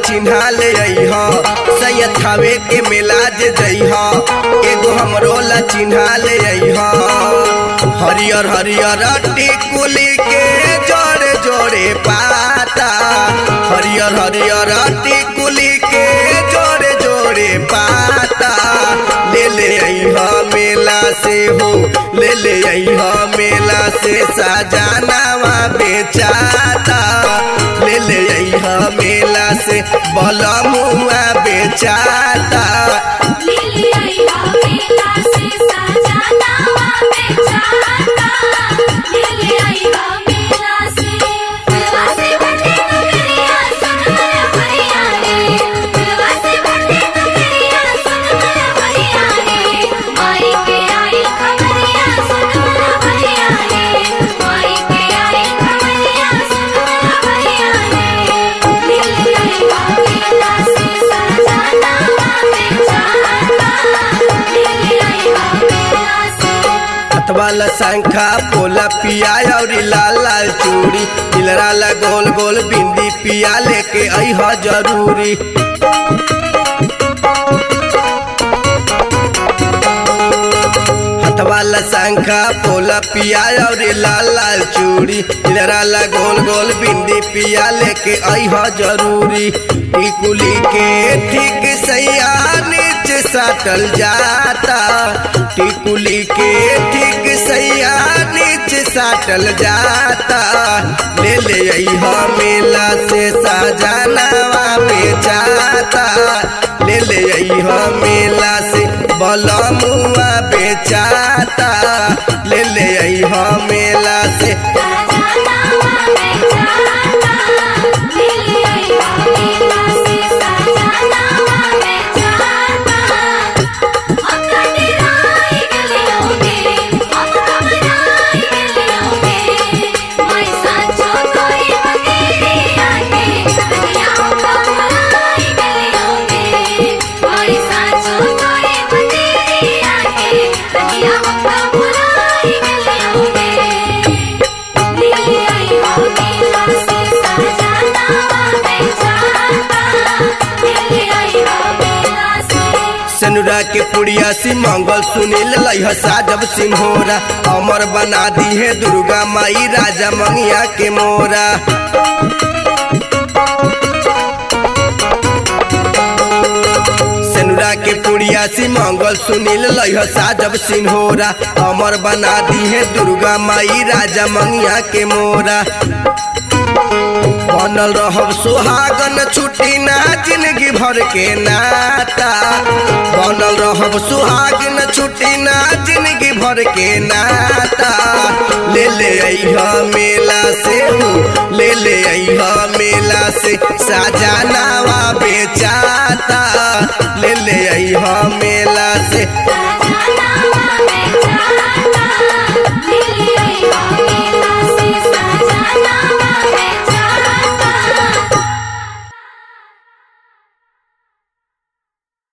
चिन्हा ले अइह सैयद खावे के मेला जे जइह एगो हमरो ला चिन्हा ले अइह हरियर हरियर टिकुली के जोड़े जोड़े पाता हरियर हरियर टिकुली के जोड़े जोड़े पाता ले ले अइह मेला से हो ले ले अइह मेला से सजानावा बेचाता ले ले अइह मेला से बलमुआ बेचाता लिली आईहा मेला से सजानावा बेचाता लिली आईहा मेला से दिलवा से बटे नगरिया सुन मेरा भैया रे दिलवा से बटे नगरिया सुन मेरा भैया रे माई के आई खबरिया सुन मेरा भैया रे माई के आई खबरिया सुन मेरा भैया रे लिली आईहा मेला से सजानावा बेचाता लिली आईहा मेला से हथवाला शंखा पोला पिया और लाल लाल चूड़ी दिलरा ला गोल गोल बिंदी पिया लेके अइह जरूरी हथवाला शंखा पोला पिया और लाल लाल चूड़ी दिलरा ला गोल गोल बिंदी पिया लेके अइह जरूरी टिकुली के ठीक सैया नीचे साटल जाता टिकुली के ठीक सैया नीचे साटल जाता ले ले अइह मेला से सजानावा बेचाता ले ले अइह मेला से बलमुआ बेचाता ले ले अइह मेला से सजानावा बेचाता लिली आईहा मेला से सजानावा बेचाता हम कटराई गलियोगे हम घबराई गलियोगे मैं सांचो कोई बतेरी आके दुनिया हम घबराई गलियोगे मैं सांचो कोई बतेरी आके दुनिया हम घबराई गलियोगे लिली आईहा मेला से सजानावा बेचाता लिली आईहा मेला से सनुरा के पुड़िया सी मंगल सुनील लइह साजब सिंहोरा अमर बना दी है दुर्गा माई राजा मंगिया के मोरा सनुरा के पुड़िया सी मंगल सुनील लइह साजब सिंहोरा अमर बना दी है दुर्गा माई राजा मंगिया के मोरा बनल रहब सुहागन छुट्टी ना जिंदगी भर के नाता बनल रहब सुहागन छुट्टी ना जिंदगी भर के नाता ले ले अइह मेला से हो ले ले अइह मेला से सजानावा बेचाता ले ले अइह मेला से सजानावा